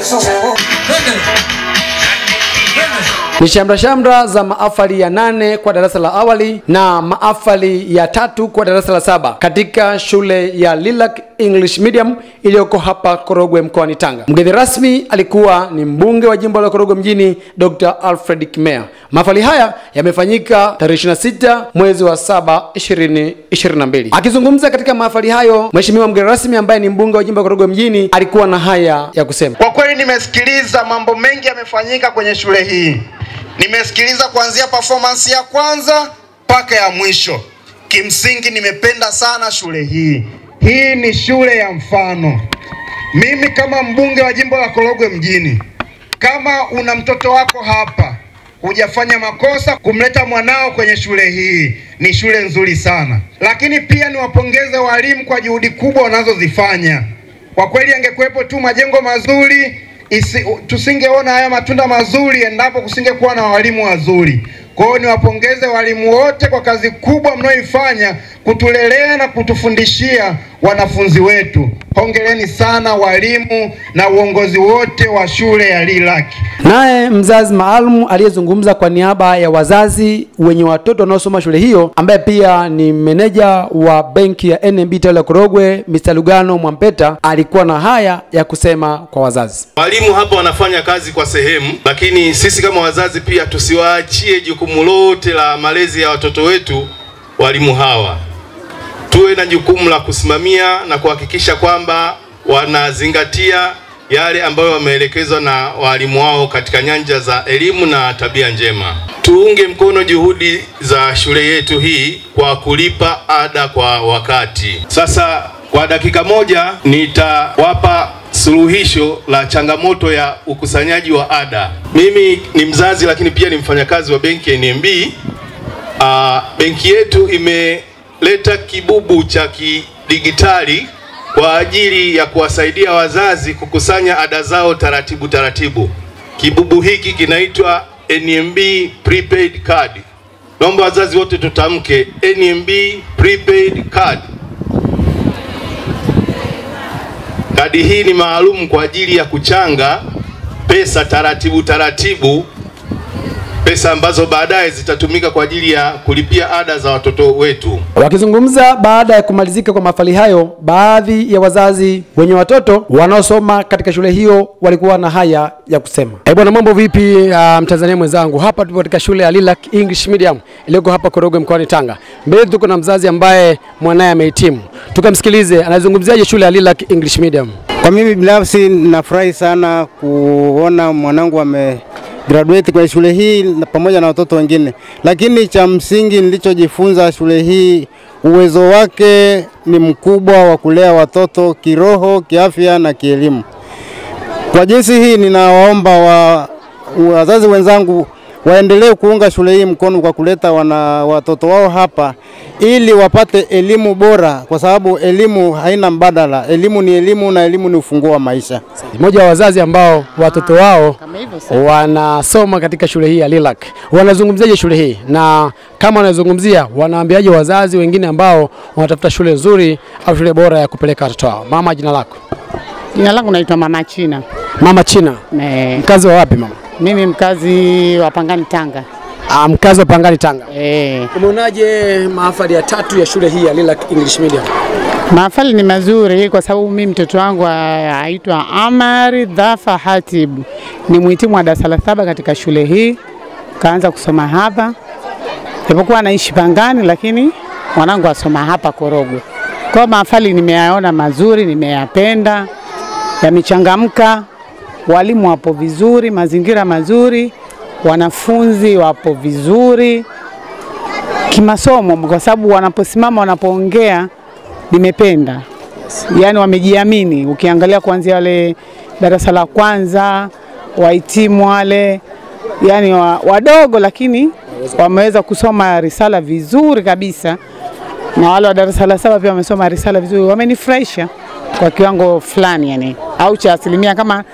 Ni shamra shamra za maafali ya nane kwa darasa la awali na maafali ya tatu kwa darasa la saba katika shule ya Lilac English Medium iliyoko hapa Korogwe mkoani Tanga. Mgeni rasmi alikuwa ni mbunge wa jimbo la Korogwe mjini Dr. Alfred Kimea. Maafali haya yamefanyika tarehe 26 mwezi wa saba 2022. Akizungumza katika maafali hayo, mheshimiwa mgeni rasmi ambaye ni mbunge wa jimbo la Korogwe mjini alikuwa na haya ya kusema. Kwa kweli nimesikiliza mambo mengi yamefanyika kwenye shule hii. Nimesikiliza kuanzia performance ya kwanza mpaka ya mwisho. Kimsingi nimependa sana shule hii. Hii ni shule ya mfano. Mimi kama mbunge wa jimbo la Korogwe mjini, kama una mtoto wako hapa, hujafanya makosa kumleta mwanao kwenye shule hii, ni shule nzuri sana. Lakini pia niwapongeze walimu kwa juhudi kubwa wanazozifanya. Kwa kweli, angekuwepo tu majengo mazuri isi, tusingeona haya matunda mazuri endapo kusingekuwa na walimu wazuri. Kwa hiyo niwapongeze walimu wote kwa kazi kubwa mnayoifanya kutulelea na kutufundishia wanafunzi wetu. Hongereni sana walimu na uongozi wote wa shule ya Lilac. Naye mzazi maalum aliyezungumza kwa niaba ya wazazi wenye watoto wanaosoma shule hiyo, ambaye pia ni meneja wa benki ya NMB tawi la Korogwe, Mr. Lugano Mwampeta, alikuwa na haya ya kusema kwa wazazi. Walimu hapa wanafanya kazi kwa sehemu, lakini sisi kama wazazi pia tusiwaachie jukumu lote la malezi ya watoto wetu walimu hawa. Tuwe na jukumu la kusimamia na kuhakikisha kwamba wanazingatia yale ambayo wameelekezwa na walimu wao katika nyanja za elimu na tabia njema. Tuunge mkono juhudi za shule yetu hii kwa kulipa ada kwa wakati. Sasa kwa dakika moja nitawapa suluhisho la changamoto ya ukusanyaji wa ada. Mimi ni mzazi lakini pia ni mfanyakazi wa benki ya NMB. Uh, benki yetu imeleta kibubu cha kidigitali kwa ajili ya kuwasaidia wazazi kukusanya ada zao taratibu taratibu. Kibubu hiki kinaitwa NMB prepaid card. Naomba wazazi wote tutamke NMB prepaid card. Kadi hii ni maalum kwa ajili ya kuchanga pesa taratibu taratibu, pesa ambazo baadaye zitatumika kwa ajili ya kulipia ada za watoto wetu. Wakizungumza baada ya kumalizika kwa mahafali hayo, baadhi ya wazazi wenye watoto wanaosoma katika shule hiyo walikuwa na haya ya kusema. Eh bwana, mambo vipi? Uh, Mtanzania mwenzangu, hapa tupo katika shule ya Lilac English Medium iliyoko hapa Korogwe mkoani Tanga. Mbele tuko na mzazi ambaye mwanaye amehitimu, tukamsikilize anazungumziaje shule ya Lilac English Medium. Kwa mimi binafsi nafurahi sana kuona mwanangu ame graduate kwenye shule hii na pamoja na watoto wengine, lakini cha msingi nilichojifunza shule hii, uwezo wake ni mkubwa wa kulea watoto kiroho, kiafya na kielimu. Kwa jinsi hii, ninawaomba wa, wazazi wenzangu waendelee kuunga shule hii mkono kwa kuleta wana watoto wao hapa ili wapate elimu bora, kwa sababu elimu haina mbadala. Elimu ni elimu na elimu ni ufunguo wa maisha. Mmoja wa wazazi ambao watoto wao wanasoma katika shule hii ya Lilac, wanazungumziaje shule hii, na kama wanazungumzia, wanaambiaje wazazi wengine ambao wanatafuta shule nzuri au shule bora ya kupeleka watoto wao? Mama, jina lako? Jina langu naitwa Mama China. Mama China, Ne, mkazi wa wapi mama? mimi mkazi wa Pangani Tanga. Ah, mkazi wa Pangani Tanga. E, Umeonaje mahafali ya tatu ya shule hii ya Lilac English Medium? mahafali ni mazuri kwa sababu mimi mtoto wangu a- aitwa Amari Dhafa Hatib ni mhitimu wa darasa la saba katika shule hii, kaanza kusoma hapa, japokuwa anaishi Pangani, lakini mwanangu asoma hapa Korogwe. Kwa hiyo mahafali nimeyaona mazuri, nimeyapenda, yamechangamka, walimu wapo vizuri, mazingira mazuri, wanafunzi wapo vizuri kimasomo, kwa sababu wanaposimama wanapoongea nimependa, yaani wamejiamini. Ukiangalia kuanzia wale darasa la kwanza wahitimu wale, yani wa, wadogo lakini wameweza kusoma risala vizuri kabisa, na wale wa darasa la saba pia wamesoma risala vizuri, wamenifurahisha kwa kiwango fulani, yani au cha asilimia kama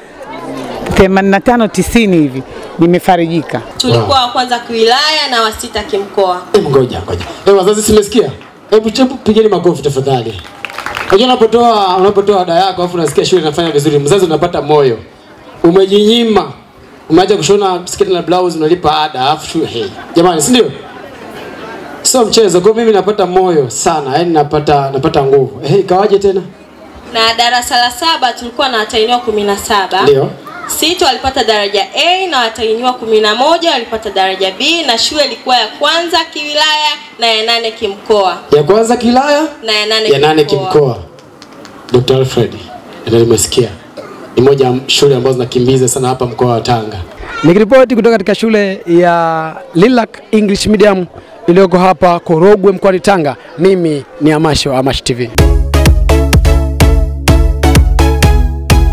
85 90 hivi, nimefarijika. tulikuwa wa kwanza kiwilaya na wa sita kimkoa. Hebu ngoja ngoja. Hebu wazazi simesikia? Hebu hebu pigeni makofi tafadhali. Unajua unapotoa unapotoa ada yako afu unasikia shule inafanya vizuri, mzazi unapata moyo. umejinyima, umeacha kushona sketi na blouse, unalipa ada alafu shule hey. Jamani, si ndio? Sio mchezo. Kwa hiyo mimi napata moyo sana, yani napata napata nguvu. Hey, kawaje tena? Na darasa la saba tulikuwa na watahiniwa kumi na saba. Ndio. Sita walipata daraja A na watahiniwa kumi na moja walipata daraja B na shule ilikuwa ya kwanza kiwilaya na ya nane kimkoa Ya kwanza kilaya, na ya nane ya nane kimkoa. Dr. Alfred, ndio nimesikia. Ni moja ya shule ambazo zinakimbiza sana hapa mkoa wa Tanga. Nikiripoti kutoka katika shule ya Lilac English Medium iliyoko hapa Korogwe mkoani Tanga, mimi ni Amasho wa Amash TV.